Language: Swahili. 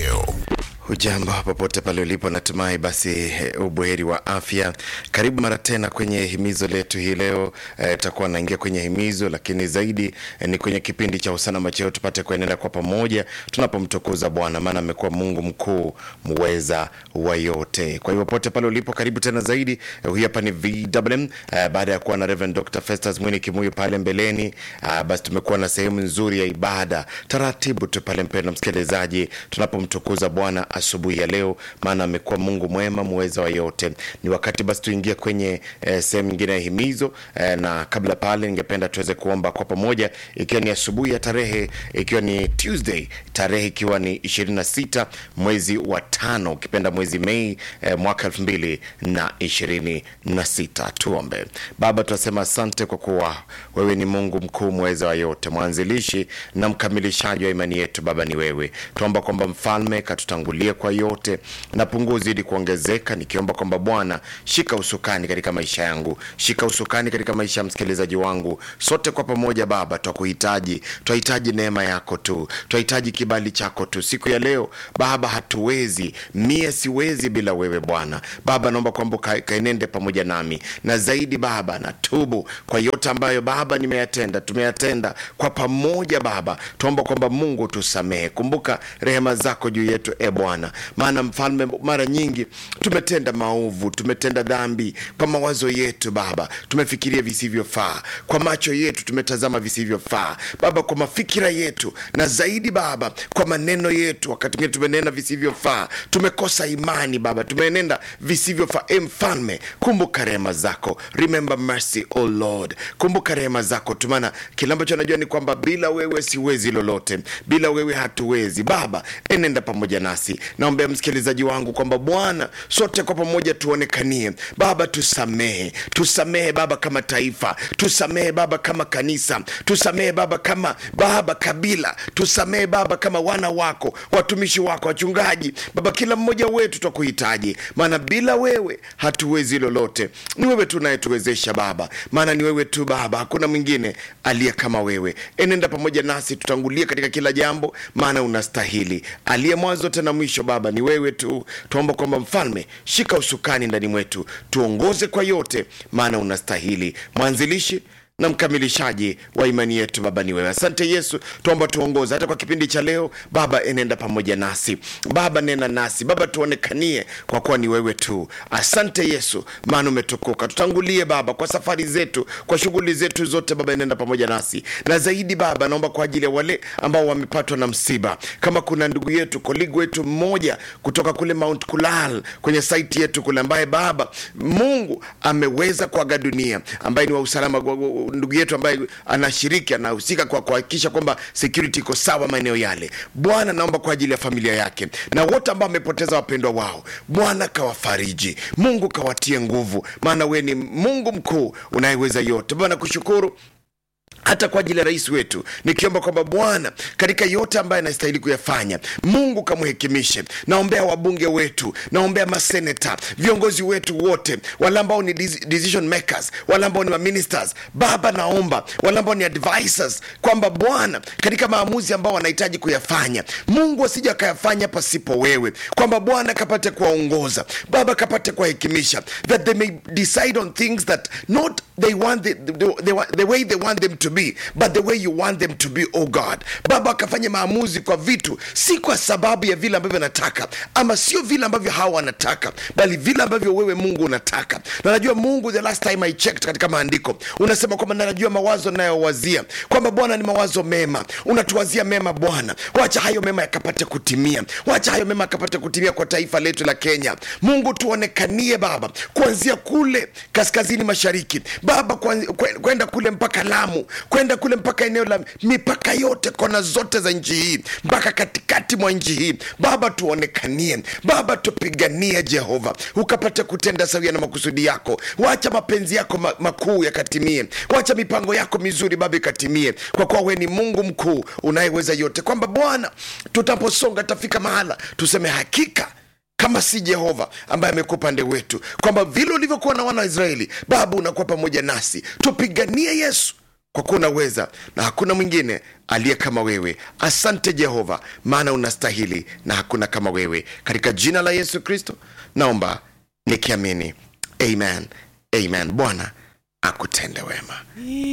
Radio. Hujambo popote pale ulipo, natumai basi eh, ubuheri wa afya. Karibu mara tena kwenye himizo letu hii leo. Tutakuwa eh, naingia kwenye himizo, lakini zaidi eh, ni kwenye kipindi cha usana macheo, tupate kuendelea kwa pamoja tunapomtukuza Bwana, maana amekuwa Mungu mkuu muweza wa yote. Kwa hivyo popote pale ulipo, karibu tena zaidi. Eh, huyu hapa ni VMM eh, baada ya kuwa na Reverend Dr. Festus Mwini Kimuyu pale mbeleni. Ah, basi tumekuwa na sehemu nzuri ya ibada taratibu tu pale, mpendwa msikilizaji, tunapomtukuza Bwana asubuhi ya leo, maana amekuwa Mungu mwema muweza wa yote. Ni wakati basi tuingie kwenye eh, sehemu nyingine ya himizo eh, na kabla pale, ningependa tuweze kuomba kwa pamoja, ikiwa ni asubuhi ya tarehe, ikiwa ni Tuesday, tarehe ikiwa ni 26 mwezi wa tano, ukipenda mwezi Mei eh, mwaka 2026. Tuombe. Baba, tunasema asante kwa kuwa wewe ni Mungu mkuu mweza wa yote, mwanzilishi na mkamilishaji wa imani yetu. Baba ni wewe, tuomba kwamba mfalme katutangulie kwa yote na punguo zidi kuongezeka, nikiomba kwamba Bwana shika usukani katika maisha yangu, shika usukani katika maisha ya msikilizaji wangu. Sote kwa pamoja Baba twakuhitaji, twahitaji neema yako tu, twahitaji kibali chako tu siku ya leo Baba. Hatuwezi, mie siwezi bila wewe Bwana. Baba naomba kwamba ka- kaenende pamoja nami, na zaidi Baba natubu kwa yote ambayo Baba nimeyatenda, tumeyatenda kwa pamoja Baba. Tuomba kwamba Mungu tusamehe, kumbuka rehema zako juu yetu e Bwana, maana mfalme, mara nyingi tumetenda maovu, tumetenda dhambi kwa mawazo yetu Baba, tumefikiria visivyofaa, kwa macho yetu tumetazama visivyofaa Baba, kwa mafikira yetu, na zaidi Baba, kwa maneno yetu, wakati mwingine tumenena visivyofaa, tumekosa imani Baba, tumenenda visivyofaa. E Mfalme, kumbuka rehema zako, remember mercy o Lord, kumbuka rehema zako tu, maana kile ambacho najua ni kwamba bila wewe siwezi lolote, bila wewe hatuwezi Baba, enenda pamoja nasi. Naombea msikilizaji wangu kwamba Bwana, sote kwa pamoja tuonekanie Baba, tusamehe, tusamehe Baba kama taifa, tusamehe Baba kama kanisa, tusamehe Baba kama Baba kabila, tusamehe Baba kama wana wako, watumishi wako, wachungaji Baba, kila mmoja wetu twakuhitaji, maana bila wewe hatuwezi lolote. Ni wewe tu unayetuwezesha Baba, maana ni wewe tu Baba, hakuna mwingine aliye kama wewe. Enenda pamoja nasi, tutangulie katika kila jambo, maana unastahili. Aliye mwanzo tena mwisho Baba ni wewe tu. Tuomba kwamba Mfalme, shika usukani ndani mwetu, tuongoze kwa yote, maana unastahili. Mwanzilishi na mkamilishaji wa imani yetu Baba ni wewe. Asante Yesu, tuomba tuongoze hata kwa kipindi cha leo Baba, enenda pamoja nasi Baba, nena nasi Baba, tuonekanie kwa kuwa ni wewe tu. Asante Yesu, maana umetukuka. Tutangulie Baba kwa safari zetu, kwa shughuli zetu zote Baba, enenda pamoja nasi na zaidi Baba, naomba kwa ajili ya wale ambao wamepatwa na msiba, kama kuna ndugu yetu koligi wetu mmoja kutoka kule Mount Kulal kwenye saiti yetu kule, ambaye Baba Mungu ameweza kuaga dunia, ambaye ni wa usalama ndugu yetu ambaye anashiriki anahusika kwa kuhakikisha kwamba security iko sawa maeneo yale. Bwana, naomba kwa ajili ya familia yake na wote ambao wamepoteza wapendwa wao, Bwana kawafariji, Mungu kawatie nguvu, maana wewe ni Mungu mkuu unayeweza yote. Bwana kushukuru hata kwa ajili ya rais wetu nikiomba kwamba Bwana katika yote ambayo anastahili kuyafanya, Mungu kamhekimishe. Naombea wabunge wetu, naombea maseneta, viongozi wetu wote, wale ambao ni deci- decision makers, wale ambao ni maministers. Baba, naomba wale ambao ni advisors, kwamba Bwana katika maamuzi ambao wanahitaji kuyafanya, Mungu asije akayafanya pasipo wewe, kwamba Bwana kapate kuwaongoza, Baba kapate kuwahekimisha, that they may decide on things that not they want the, the, the, the way they want them to be but the way you want them to be oh god baba akafanya maamuzi kwa vitu si kwa sababu ya vile ambavyo anataka ama sio vile ambavyo hawa wanataka bali vile ambavyo wewe mungu unataka na najua mungu the last time i checked katika maandiko unasema kwamba nanajua mawazo nayowazia kwamba bwana ni mawazo mema unatuwazia mema bwana wacha hayo mema yakapate kutimia wacha hayo mema yakapate kutimia kwa taifa letu la kenya mungu tuonekanie baba kuanzia kule kaskazini mashariki baba kwan- kwe- kwenda kule mpaka lamu kwenda kule mpaka eneo la mipaka yote kona zote za nchi hii mpaka katikati mwa nchi hii baba tuonekanie baba tupiganie jehova ukapate kutenda sawia na makusudi yako wacha mapenzi yako ma- makuu yakatimie wacha mipango yako mizuri baba ikatimie kwa kuwa we ni mungu mkuu unayeweza yote kwamba bwana tutaposonga tafika mahala tuseme hakika kama si jehova ambaye amekuwa upande wetu kwamba vile ulivyokuwa na wana wa israeli baba unakuwa pamoja nasi tupiganie yesu kwa kuwa unaweza na hakuna mwingine aliye kama wewe asante jehova maana unastahili na hakuna kama wewe katika jina la yesu kristo naomba nikiamini amen amen bwana akutende wema